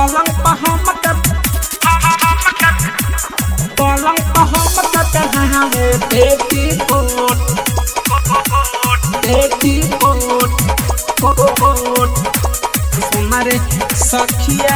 पलंग पर हम के पलंग पर हम के पहनावे बेटी कोट बेटी कोट कोट हमारे सखिया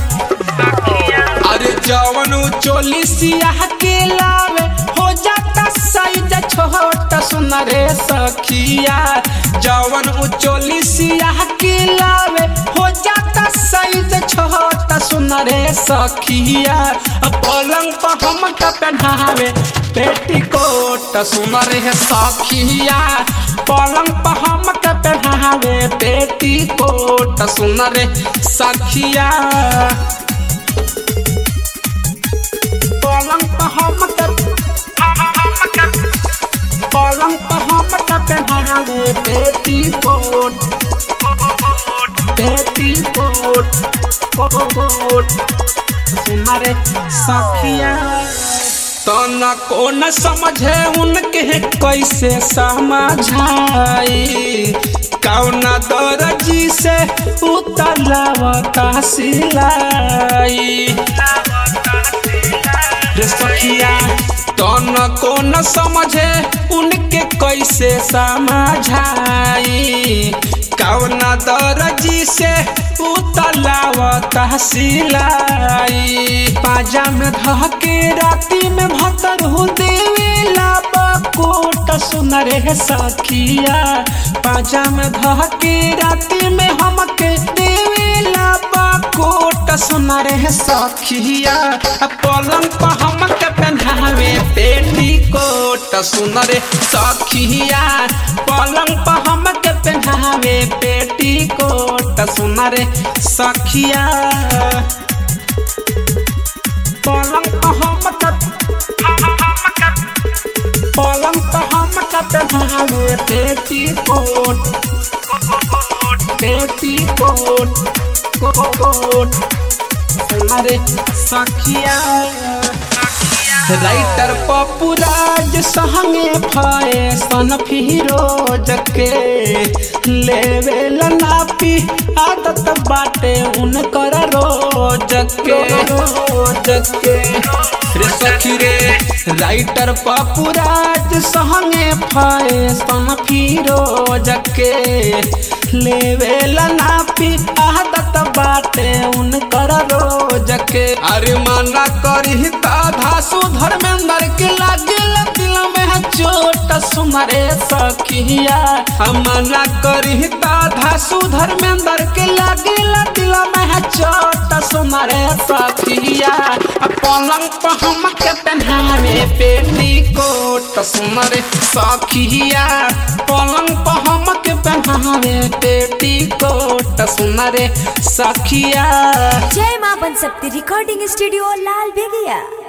अरे जवन चोली सियाह के लावे हो जाता साइज छोटा सुन रे सखिया जवन उचोली सियाह के लावे हो जाता साइज छोटा सुन रे सखिया पलंग पर हम का पहनावे पेटीकोट सुन रे सखिया पलंग पर हम का पहनावे पेटीकोट सुन रे सखिया पलंग पर हम के पलंग पर हम के पहनावे पेटीकोट पेटीकोट कोट हमारे सखिया तो न को न समझे उनके कैसे समझाई कौना दर्जी से उतलावता सिलाई रे सखिया तो न को न समझे उनके कैसे समझाई कौना दर्जी से उतलावता सिलाई पाजा में धके राती में भतर हो देवेला बकोट सुन रे सखिया पाजा में धके राती में हमके देवेला बकोट सुन रे सखिया पलंग पर हमके पहनावे पेटी कोट सुन रे सखिया पलंग पर हमके पहनावे पेटी कोट सुन रे सखिया पलंग पर हमके पलंग पर हमके पहनावे पेटी कोट पेटी कोट कोट हमारे सखिया राइटर पपुराज संगे फैशन फिरोज के लेवेल नापी आदत बाटे उनकर रोज के रोज के रे सखी रे राइटर पपुराज संगे फैशन फिरोज के लेवेल नापी आदत बाटे उनकर रोज के अरे माना करी धासु धर्मेंद्र के लागे दिल में चोट सुमरे सखिया मना करी धासु धर्मेंद्र के लागे दिल में चोट सुमरे सखिया पलंग पर हम के पहनावे पेटी कोट सुमरे सखिया पलंग पर हम के पहनावे पेटी कोट सुमरे सखिया जय मां बन सकती रिकॉर्डिंग स्टूडियो लाल बेगिया